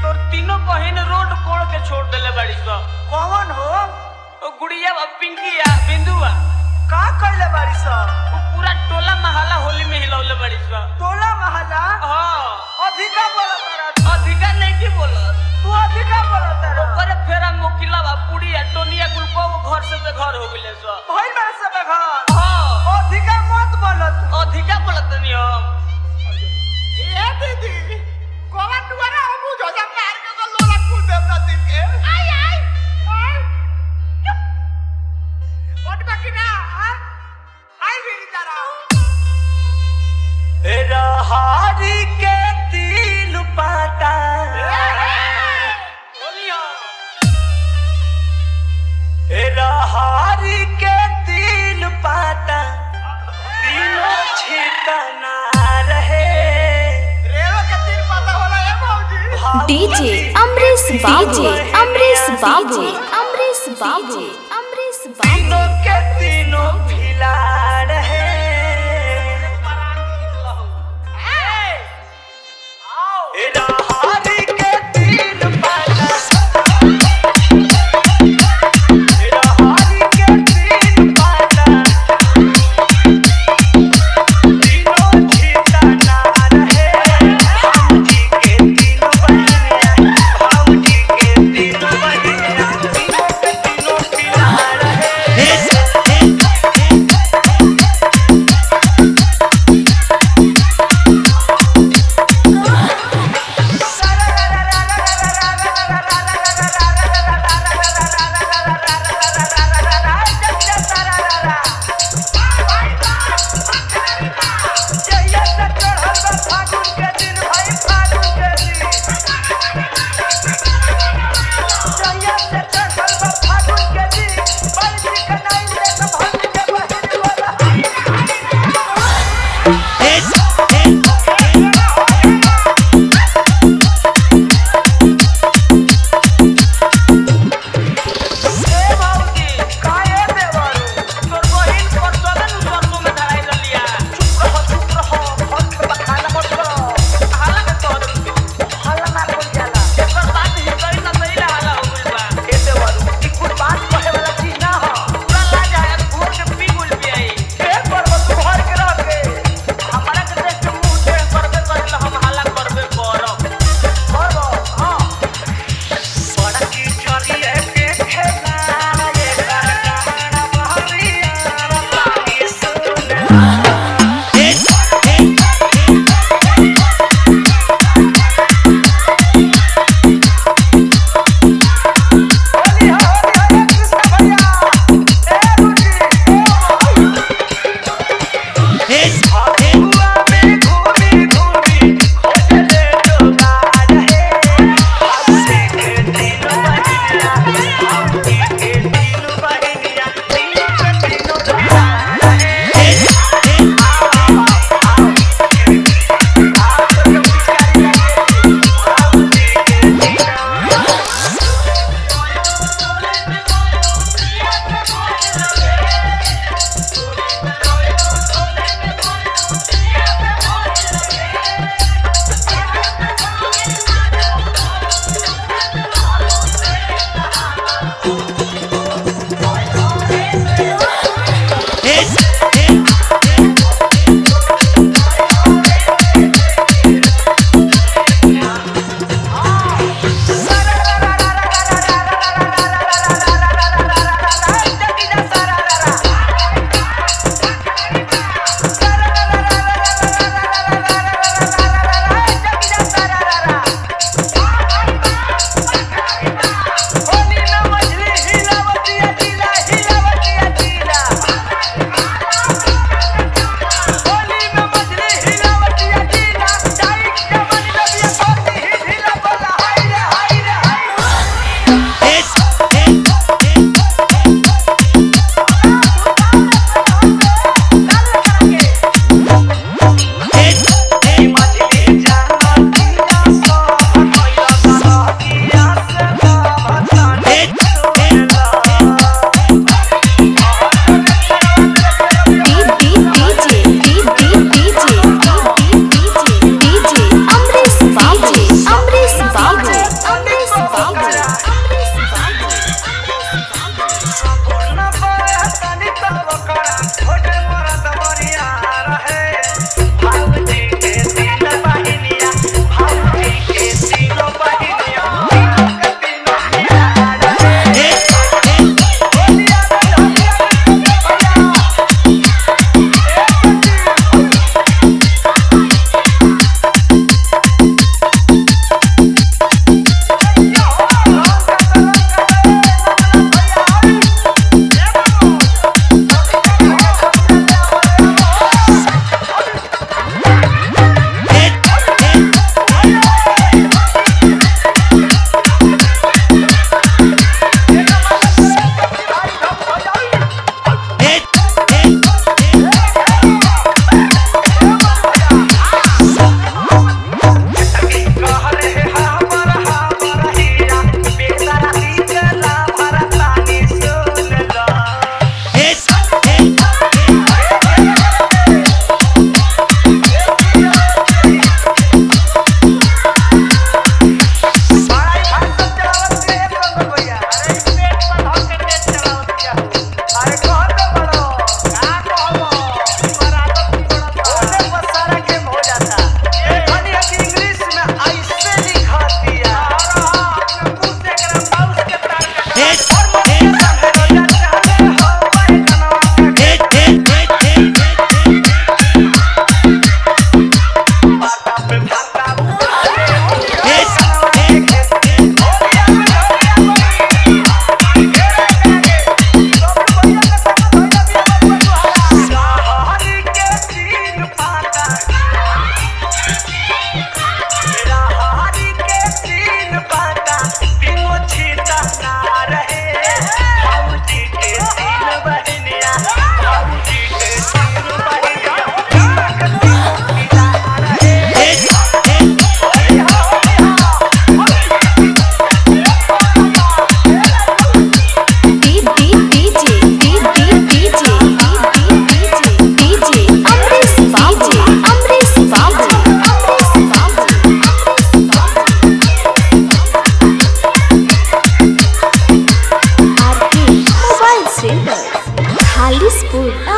तोर तीनों बहन रोड कोड़ के छोड़ देले बाड़ी स कौन हो ओ गुड़िया बा पिंकिया बिंदुआ का कइले बाड़ी स ओ पूरा टोला महला होली में हिलौले बाड़ी स टोला महला हां अधिका बोलत तारा अधिका नहीं की बोलत तू अधिका बोलत तारा ओकरे फेरा मोकिला बा पुड़िया टोनिया गुलको घर से बेघर हो गेले स भइल बा सब घर हां अधिका मत बोलत अधिका बोलत नहीं हम ए दीदी कोवा दुआरा हमू जोजा मार के तो लोला कूद देब ना दिन के आई आई आई चुप ओट बाकी ना हां आई मेरी तरह रहारी के तिल पाता बोलियो रहारी के तिल पाता तीनों छितना रहे रेवा के तीन पता होला ए मौजी डीजे अमरीश बाबू अमरीश बाबू अमरीश बाबू अमरीश बाबू तीनों के तीनों फिला रहे रहारी के तिल पाता रहारी के तिल पाता तीनों छितना रहे भाऊजी के तीनों बहिनिया भाऊजी के तीनों बहिनिया तीनों के तीनों फिला रहे ए भाऊजी काहे देवरू तोर बहिन पर चलन सरसों में धराई रलिया चुप रहो चुप रहो फल के बखाना मत करो हाला के तोड़ तू हल्ला ना कोई जाला एकर बात ही करी ना सही हाला हो गइल बा ए देवरू ई कुछ बात कहे वाला चीज ना हो पूरा लाज आया घोर के पी गुल भी आई ए पर्व तू घर के रह के हमारा के देख के मुंह टेढ़ करबे करेला हम हाला करबे करब पर्व हां बड़ा की चलिए के खेला ये गाना बहरिया पानी सुन होली हो होली हो कृष्ण भैया ए रुचि हकुआ में घूमी घूमी खोजले डोबार है हंसी के तीन बहिनिया हंसी के तीन बहिनिया तीनों के तीनों डोबार है हाजीपुर